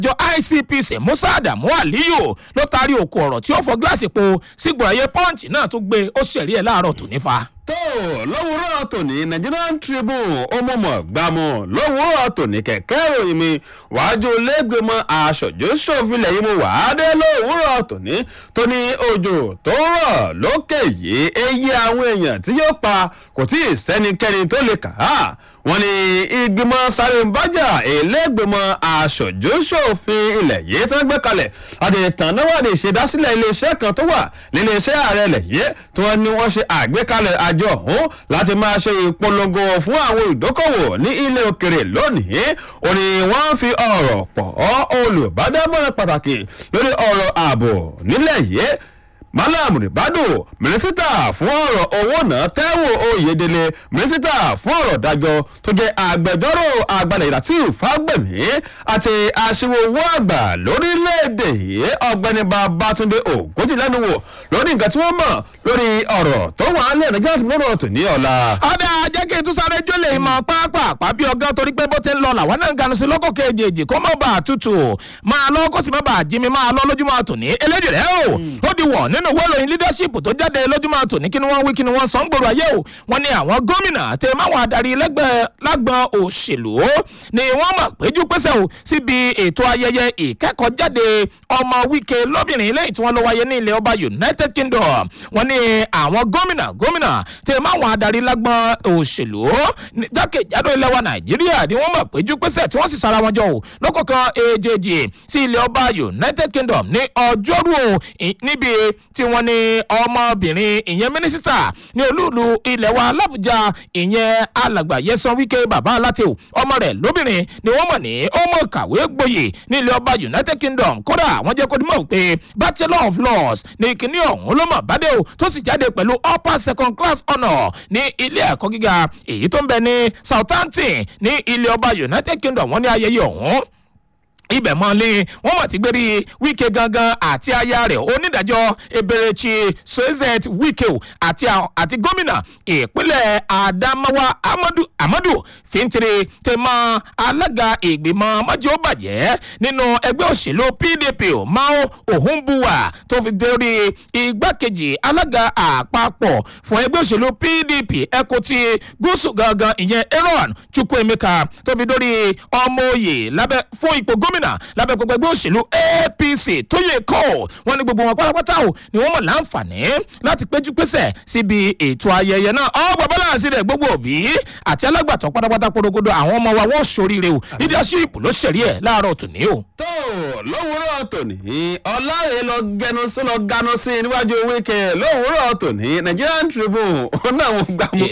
àjọ icpc musa adamu aliyu ló taari òkú ọ̀rọ̀ tí ó fọ gíláàsì po sígbòràyé punch náà tó gbé ó ṣẹ̀rí ẹ̀ láàárọ̀ tó nífa. tó lówùúrọ̀ tòní nigerian tribune ọmọọmọ gbàmù lówùúrọ̀ tòní kẹ̀kẹ́ ìròyìn mi wájú lẹ́gbẹ̀mọ aṣojú ṣòfilẹ̀ yìí mo wà á dé lówùúrọ̀ tòní tó ní òjò tó rọ̀ lókè yìí eyín àwọn èèyàn tí yóò pa kò tí ì sẹ́nikẹ́ni tó lè kà á wọ́n ní ìgbìmọ̀ sáré ń bájà ìlẹ́gbẹ̀mọ̀ aṣojú-ṣòfin ilẹ̀ yìí tó ń gbé kalẹ̀ àti ìtànáwádìí ìṣèdásílẹ̀ iléeṣẹ́ kan tó wà níléeṣẹ́ ààrẹ ilẹ̀ yìí tí wọ́n ní wọ́n ṣe àgbékalẹ̀ àjọ ọ̀hún láti máa ṣe ìpolongo fún àwọn ìdókòwò ní ilé òkèrè lónìí ó ní wọ́n fi ọ̀rọ̀ pọ̀ olùbádámọ̀ràn pàtàkì lórí ọ̀rọ̀ ààbò nílẹ̀ yìí malam ribadu mínísítà fún ọ̀rọ̀ owó náà tẹ́wọ̀ oyèdèlé mínísítà fún ọ̀rọ̀ dájọ́ tó jẹ́ agbẹjọ́rò àgbàlẹ̀ latif fagbemi àti aṣíwò owó àgbà lórílẹ̀‐èdè yìí ọ̀gbẹ́ni babatunde ògójì lẹ́nu wò lórí nǹkan tí wọ́n mọ̀ lórí ọ̀rọ̀ tó wà á lẹ̀ nígbà tí lọ́rọ̀ tò ní ọ̀la. ọ̀dà jẹ́ kí n tún sáré jólè mọ̀ pápá bí ọgá torí pé bó ti ń lọ làwọn náà ń ganu sí lọ́kọ̀ kejì kó má bàa tutù máa lọ kó sì má bàa jí mi máa lọ lójúmọ́ àtòní eléjì rẹ̀ o ó di wọ̀ nínú ìwé ìròyìn leadership tó jáde lójúmọ́ àtòní kí ni wọ́n wí kí ni wọ́n sọ ń gbòòrò ayé o wọ́n ní àwọn gómìnà tẹ máwọn adarí lágbọn òṣèlú ni wọ́n mọ̀ péjú pésẹ̀ o síbi ètò ayẹyẹ ìkẹ́kọ̀ọ́jáde ọmọ wíkẹ́ lóbìnrin lẹ́yìn tí wọ́n lọ wáyé ní ilẹ̀ ọba united kingdom wọ́n ní àwọn gómìnà gómìnà tẹ máwọn adarí lágbọn òṣèlú jákèjádò ilẹ̀ wa nàìjíríà ni wọ́n mọ̀ péjú pésẹ̀ tí wọ́n sì sara wọn jọ o lọ́kọ̀ọ̀kan èjèèjì sí ilẹ̀ ọba united kingdom ní ọjọ́rú o níbi tí wọ́n ní ọmọbìnrin ìyẹn mínísítà ní olúùlú ilẹ̀ wa làbújá ìyẹn alàgbà yẹsan wíkẹ́ bàbá aláte o ọmọ rẹ̀ lóbìnrin ni wọ́n mọ̀ ní ó mọ̀ kàwé gboyè ní ilẹ̀ ọba united kingdom kódà wọ́n jẹ́ kó dimọ̀ pé bachelor of laws ní kíní ọ̀hún ló mọ̀ bádé o tó sì jáde pẹ̀lú upper second class honour ní ilé ẹ̀kọ́ gíga èyí tó ń bẹ ní southampton ní ilẹ̀ ọba united kingdom wọ́n ní ayẹyẹ ọ̀hún ibẹ̀ mọ́ lé wọ́n mọ̀ tí gbérí wíkẹ́ gangan àti aya rẹ̀ onídàájọ́ eberechi soezet wíkẹ́ o àti àti gómìnà ìpínlẹ̀ adamawa amadu amadu fintiri tẹmọ alága ìgbìmọ̀ mọ́jọ́ bàjẹ́ nínú ẹgbẹ́ òṣèlú pdp o mao ohunbuwa tó fi dórí igbákejì alága àpapọ̀ fún ẹgbẹ́ òṣèlú pdp ẹkọ ti gúúsù gangan ìyẹn aaron chukwuemeka tó fi dórí ọmọ òye lábẹ́ fún ipò gómìnà gómìnà lábẹ́ gbogbo ẹgbẹ́ òṣèlú apc tó yẹ kọ́ wọn ní gbogbo wọn pátápátá o ni wọ́n mọ̀ láǹfààní láti péjú pésẹ̀ síbi ètò ayẹyẹ náà ọgbà bọ́láǹsì rẹ̀ gbogbo òbí àti alágbàtọ́ pátápátá porogodo àwọn ọmọ wa wọ́n ṣoríire o leadership ló ṣẹ̀rí ẹ̀ láàárọ̀ tòní o. tó lówùúrọ̀ tòní ọ̀làrẹ̀ lọ gẹnu sí lọ ganu sí níwájú wíkẹ́ lówùúrọ̀ tòní nigerian tribune ó náà wọn gbà mú.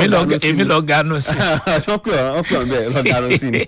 èmi lọ ganu sí. wọ́n pè ọ́ wọ́n pè ọ́ bẹ́ẹ̀ lọ ganu sí ni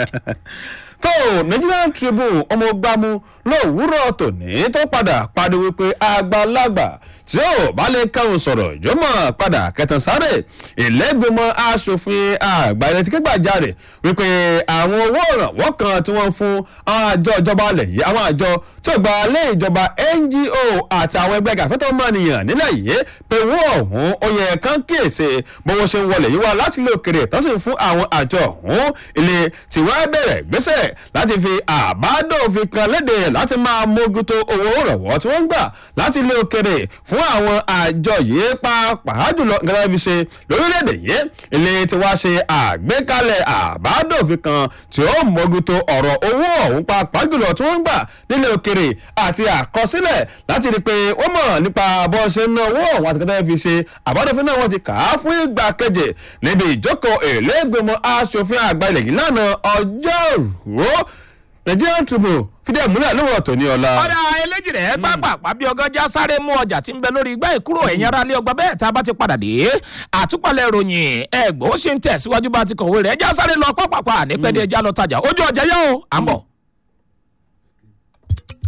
tó nigerian tribune ọmọ gbámú lówùúrọ̀ tòní tó padà padà wípé àgbàlagbà tí ó bá lè kẹ́hùn sọ̀rọ̀ jọmọ̀ padà kẹtàn sáré ìlẹ́gbẹ̀mọ asòfin àgbà ilẹ̀ tí kégbàjarè wípé àwọn owó ìrànwọ́ kan tí wọ́n fún àwọn àjọ ìjọba alẹ̀ yìí àwọn àjọ tí ó gba ilé ìjọba ngo àti àwọn ẹgbẹ́ gàfẹ́tọ̀ mọ́nìyàn nílẹ̀ yìí pé owó ọ̀hún ó yẹ kán kíyèsí bówó ṣe ń wọlé yìí wá láti ilé òkèrè tó sì fún àwọn àjọ ọ̀hún ilé tí wọ́n bẹ̀rẹ̀ gbèsè láti fi àbádòfin kan léde láti máa mójútó owó ìrànwọ́ tí wọ́n ń gbà láti ilé òkèrè fún àwọn àjọ yìí pàápàá jùlọ gẹ́gẹ́ bí ṣe lórílẹ̀‐èdè yìí ilé tí wàá ṣe àgbékalẹ̀ àbádòfin kan tí ó mójútó ọ̀rọ̀ owó ọ̀hún pàápàá jùlọ tí wọ́n ń gbà nílé òkèrè àti àkọsílẹ̀ láti rí i pé wọ́n mọ̀ nípa bó ṣe ń ná owó ọ̀hún àti kẹtẹ́ fi ṣe àbádòfin náà wọ́n ti kà á fún ìgbà keje níbi ìjókòó èlégbèmọ̀ aṣòfin àgbà ilẹ̀ yìí lánàá ọjọ́rùú nigerian tribune fìdí ẹ̀ múlẹ̀ lówó ọ̀tọ̀ ní ọ̀la. ọ̀dà eléjì rẹ̀ pápá bí ọgọ́jà sáré mú ọjà tí ń bẹ lórí igbá ìkúrò ẹ̀yìn ara lé ọgbà bẹ́ẹ̀ tá a bá ti padà dé àtúpalẹ̀ ròyìn ẹ̀gbọ́n ó ṣe ń tẹ̀síwájú bá ti kọ̀wé rẹ̀ ẹja sáré lọ pápápá nípẹ́ẹ́dẹ́ ẹja lọ tajà ojú ọjà yá o à ń bọ̀.